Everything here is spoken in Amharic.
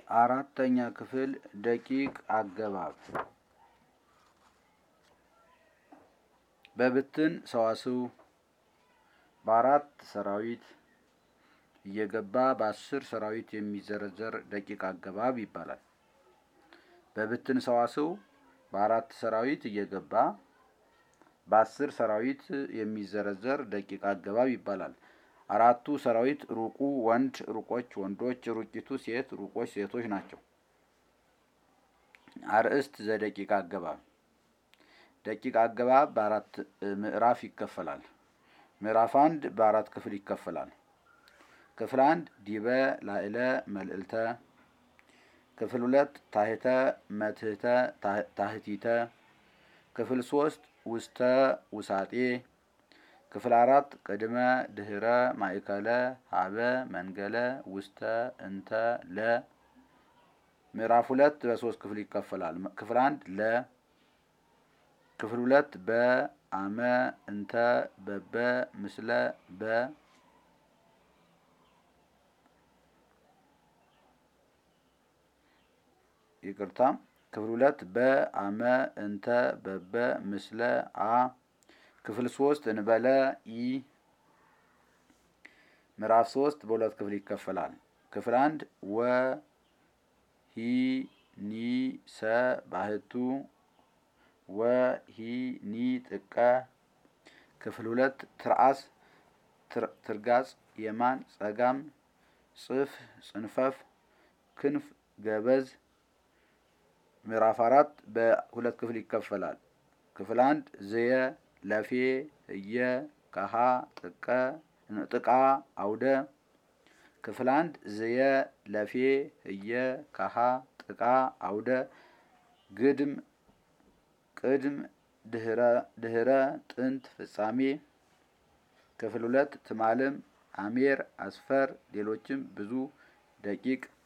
አራተኛ ክፍል ደቂቅ አገባብ በብትን ሰዋስው በአራት ሰራዊት እየገባ በአስር ሰራዊት የሚዘረዘር ደቂቅ አገባብ ይባላል። በብትን ሰዋስው በአራት ሰራዊት እየገባ በአስር ሰራዊት የሚዘረዘር ደቂቅ አገባብ ይባላል። አራቱ ሰራዊት ሩቁ ወንድ፣ ሩቆች ወንዶች፣ ሩቂቱ ሴት፣ ሩቆች ሴቶች ናቸው። አርእስት ዘደቂቅ አገባብ ደቂቅ አገባብ በአራት ምዕራፍ ይከፈላል። ምዕራፍ አንድ በአራት ክፍል ይከፈላል። ክፍል አንድ ዲበ ላዕለ መልዕልተ፣ ክፍል ሁለት ታሕተ መትሕተ ታሕቲተ፣ ክፍል ሶስት ውስተ ውሳጤ፣ ክፍል አራት ቅድመ ድህረ ማእከለ ሀበ መንገለ ውስተ እንተ ለ። ምዕራፍ ሁለት በሶስት ክፍል ይከፈላል። ክፍል አንድ ለ፣ ክፍል ሁለት በ አመ እንተ በበ ምስለ በ ይቅርታ ክፍል ሁለት በ አመ እንተ በበ ምስለ አ ክፍል ሶስት እንበለ ኢ ምዕራፍ ሶስት በሁለት ክፍል ይከፈላል። ክፍል አንድ ወ ሂ ኒ ሰ ባህቱ ወ ሂ ኒ ጥቀ ክፍል ሁለት ትርአስ ትርጋጽ የማን ጸጋም ጽፍ ጽንፈፍ ክንፍ ገበዝ ምዕራፍ አራት በሁለት ክፍል ይከፈላል። ክፍል አንድ ዝየ ለፌ እየ ከሀ ጥቀ ጥቃ አውደ ክፍል አንድ ዝየ ለፌ እየ ከሀ ጥቃ አውደ ግድም ቅድም ድህረ ጥንት ፍጻሜ ክፍል ሁለት ትማልም አሜር አስፈር ሌሎችም ብዙ ደቂቅ